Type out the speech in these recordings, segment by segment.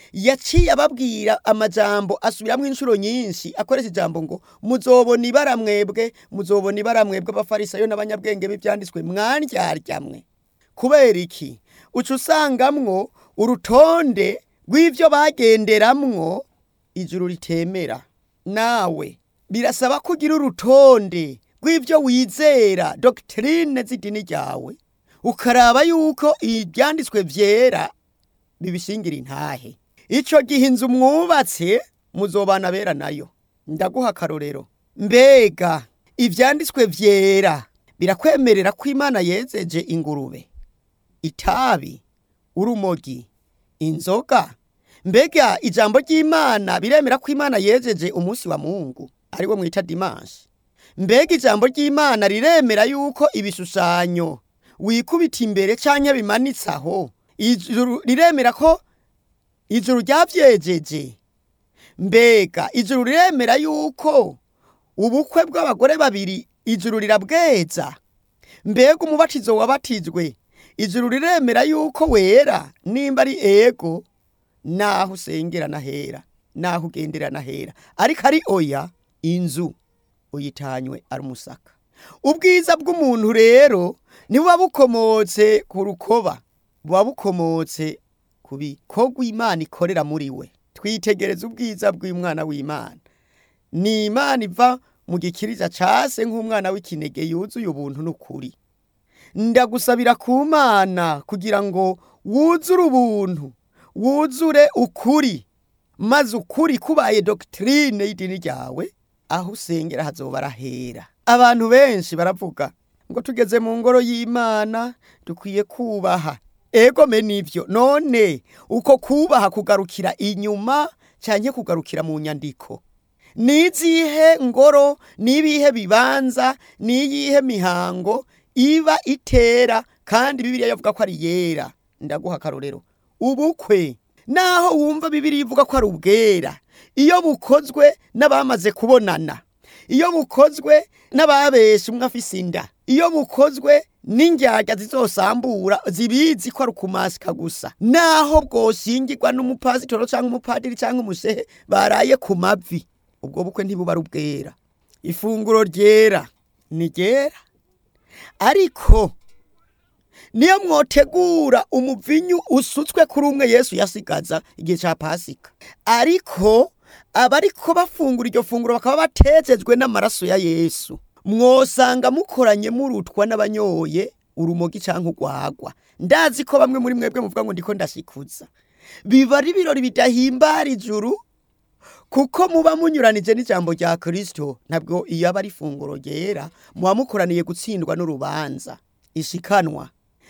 yaciye ababwira amajambo asubiramwo inshuro nyinshi akoresha ijambo ngo muzobona ibara mwebwe muzobona ibara mwebwe abafarisayo n'abanyabwenge b'ivyanditswe mwandyarya kubera iki uca usangamwo urutonde rw'ivyo bagenderamwo ijuru ritemera nawe birasaba ko ugira urutonde rw'ivyo wizera dogitrine z'idini ryawe ukaraba yuko ibyanditswe vyera bibishingira intahe ico gihe inzu mwubatse muzobana bera nayo ndaguha akarorero mbega ivyanditswe vyera birakwemerera ko imana yezeje ingurube itabi urumogi inzoga mbega ijambo ry'imana biremera ko imana yejeje umunsi wa mungu ariwo mwita dimanshi mbega ijambo ry'imana riremera yuko ibishushanyo wikubita imbere canke bimanitse aho ijuru riremera ko ijuru ryavyejeje mbega ijuru riremera yuko ubukwe bw'abagore babiri ijuru rirabweza mbega umubatizo wabatijwe ijuru riremera yuko wera nimba ari ego naho usengera nahera naho ugendera nahera ariko ari oya inzu uyitanywe ari umusaka ubwiza bw'umuntu rero ntibuba bukomotse ku rukoba buba bukomotse ku bikorwa imana ikorera muri we twitegereza ubwiza bw'umwana w'imana ni imana iva mu gikiriza case nk'umwana w'ikinege yuzuye ubuntu n'ukuri ndagusabira ku mana kugira ngo wuzure ubuntu wuzure ukuri maze ukuri kubaye dogitrine y'idini ryawe aho usengera hazoba arahera abantu benshi baravuga ngo tugeze mu ngoro y'imana dukwiye kubaha egome nivyo none uko kubaha kugarukira inyuma canke kugarukira mu nyandiko nizihe ngoro nibihe bibanza niyihe mihango iba itera kandi bibiliya yavuga ko ari yera ndaguha akarorero ubukwe naho wumva bibiliya ivuga ko ari ubwera iyo bukozwe n'abamaze kubonana iyo bukozwe n'ababesha umwe afise inda iyo bukozwe n'indyarya zizosambura zibizi ko ari ukumasika gusa naho bwoshingirwa n'umupasitoro cyangwa umupadiri cyangwa umushehe baraye ku mavi ubwo bukwe ntibuba ari ubwera ifunguro ryera ni ryera ariko niyo mwotegura umuvinyu usutswe kuri umwe yesu yasigaza igihe cya pasika ariko abariko bafungura iryo funguro bakaba batejejwe n'amaraso ya yesu mwosanga mukoranye murutwa n'abanyoye urumogi cyangwa urwagwa ndazi ko bamwe muri mwebwe muvuga ngo ndiko ndashikuza biba ari ibirori bidahimbara ijuru kuko muba munyuranije n'ijambo rya kirisito ntabwo iyo aba ari ifunguro ryera muba mukoraniye gutsindwa n'urubanza ishikanwa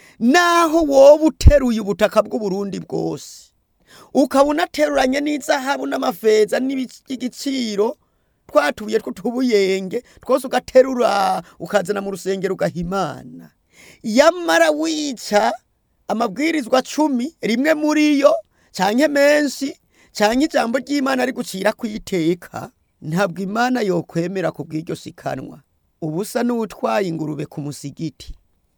naho wowe uteruye ubutaka bw'uburundi bwose ukaba unateruranye n'izahabu n'amafeza n'igiciro twatubuye tw'utubuyenge twose ugaterura ukazana mu rusengero ugahimana yamara wica amabwirizwa cumi rimwe muri yo canke menshi canke ijambo ry'imana ari gucira kwiteka ntabwo imana yokwemera ku bw'iryo sikanwa ubusa n'utwaye ingurube ku musigiti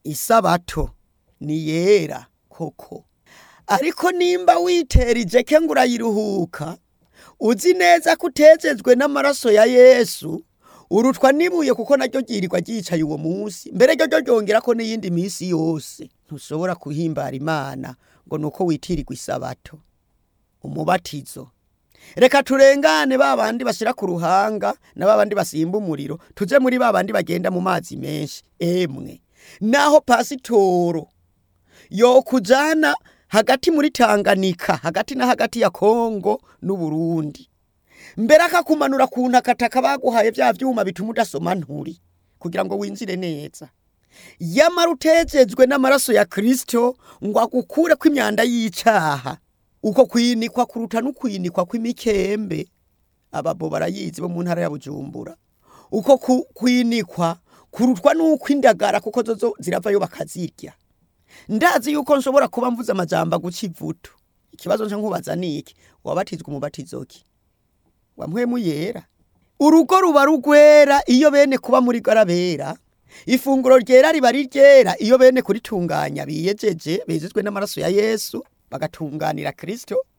isabato ni yera koko ariko nimba witera ijeke ngo urayiruhuka uzi neza ko utejejwe n'amaraso ya yesu urutwa n'ibuye kuko naryo ryirirwa ryicaye uwo munsi mbere ryo ryo ryongera ko n'iyindi minsi yose ntushobora kuhimbara imana ngo ni uko witirirwa isabato umubatizo reka turengane ba bandi bashyira ku ruhanga na ba bandi basimba umuriro tujye muri ba bandi bagenda mu mazi menshi emwe naho pasitoro yo kujana hagati muri Tanganyika hagati na hagati ya Kongo n'Uburundi mbere akakumanura ku ntakataka baguhaye bya vyuma bituma udasoma nturi kugira ngo winjire neza yamara utejejwe n'amaraso ya Kristo ngo agukure ko imyanda y'icaha uko kwinikwa kuruta n'ukwinikwa kw'imikembe ababo barayizi bo mu ntara ya Bujumbura uko kwinikwa kurutwa n'uko indagara kuko zozo ziravayo bakazirya ndazi yuko nshobora kuba mvuze amajambo aguca ivutu ikibazo nca nkubaza niki wabatizwa umubatizo ki wamwemu yera urugo ruba rugwera iyo bene kuba muri garabera ifunguro ryera riba ari ryera iyo bene kuritunganya biyejeje bezezwe n'amaraso ya yesu bagatunganira kristo